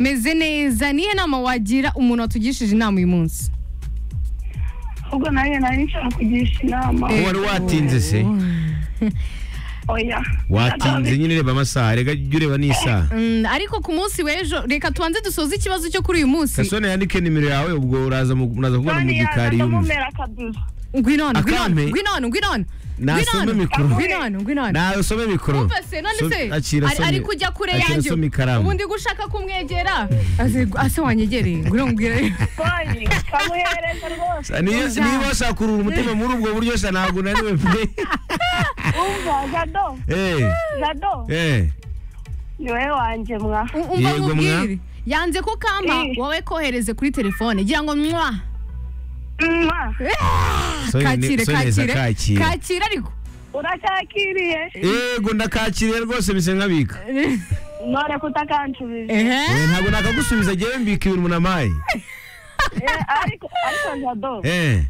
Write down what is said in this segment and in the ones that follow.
meze neza nihe nama wagira umuntu watugishije inama uyu munsi ahubwo nanjye nari nshaka kugisha inama Eh. wari watinze se oya watinze nyine reba amasaha reka jya ureba n'isaha Mm, ariko ku munsi w'ejo reka tubanze dusoze ikibazo cyo kuri uyu munsi kasone yandike nimero yawe ubwo uraza mu- muraza kuvugana mu kandi yaza gikari yumva ndamumera akaduzo ngwinone Akampe. ngwinone ngwinone ngwinone Nasome mikoro. ngwinone ngwinone nawe usome mikoro Umva se none So- se akira ari- asome- ari kujya kure akira yanjye asome ikaramu ubundi gushaka kumwegera Aze- ase wanyegereye ngwino mbwire kandi kamuhereza rwose niyo Uza. niba washaka kurura umutima muri ubwo buryo sha ntabwo naniwe pe umva jado Eh, jado eh. ni wowe wanjye mwa U- umva Yego, nkubwire yanze ko kama Eh. wowe kohereze kuri telefone gira ngo mwa mwa So- kakire so neza kakire kakira. kakire ariko uracyakiriye yego ndakakiriye rwose mise nk'abika none kutakansubije ehe Eh, ntabwo nakagusubiza ngewe mbika ibintu umuntu ampaye Eh, ariko ariko jado Eh.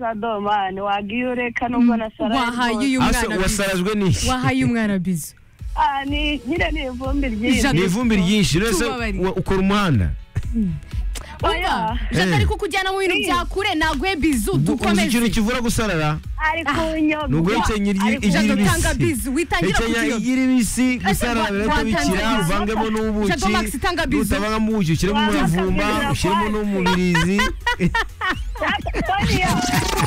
jado mani wagiye ureka nubwo nasaraye wahaye rwose. uyu Ase mwana bizu wasarazwe n'iki wahaye umwana bizu Ah, ni nyine ni ivumbi ryinshi Jado. ni ivumbi ryinshi rwose Tubabarire. wa- ukora umuhanda Umva, Oya. Jacques Eh. ari kukujyana mu bintu bya kure nagwe bizu Ubwo uzi ikintu dukomeze kivura gusarara ari kunyoga ni uguhekenya iryi- ari iry'ibisi Jado tanga bizu witangira Hekenya kukiyoga iry'ibisi Ese gusarara gwa- birahita bikira gwatanze uvangemo Jado n'ubuki Max tanga bizu. utabangamo ubuki ushyiremo Gwatanze umuravumba bizu. ushyiremo n'umubirizi kunyoga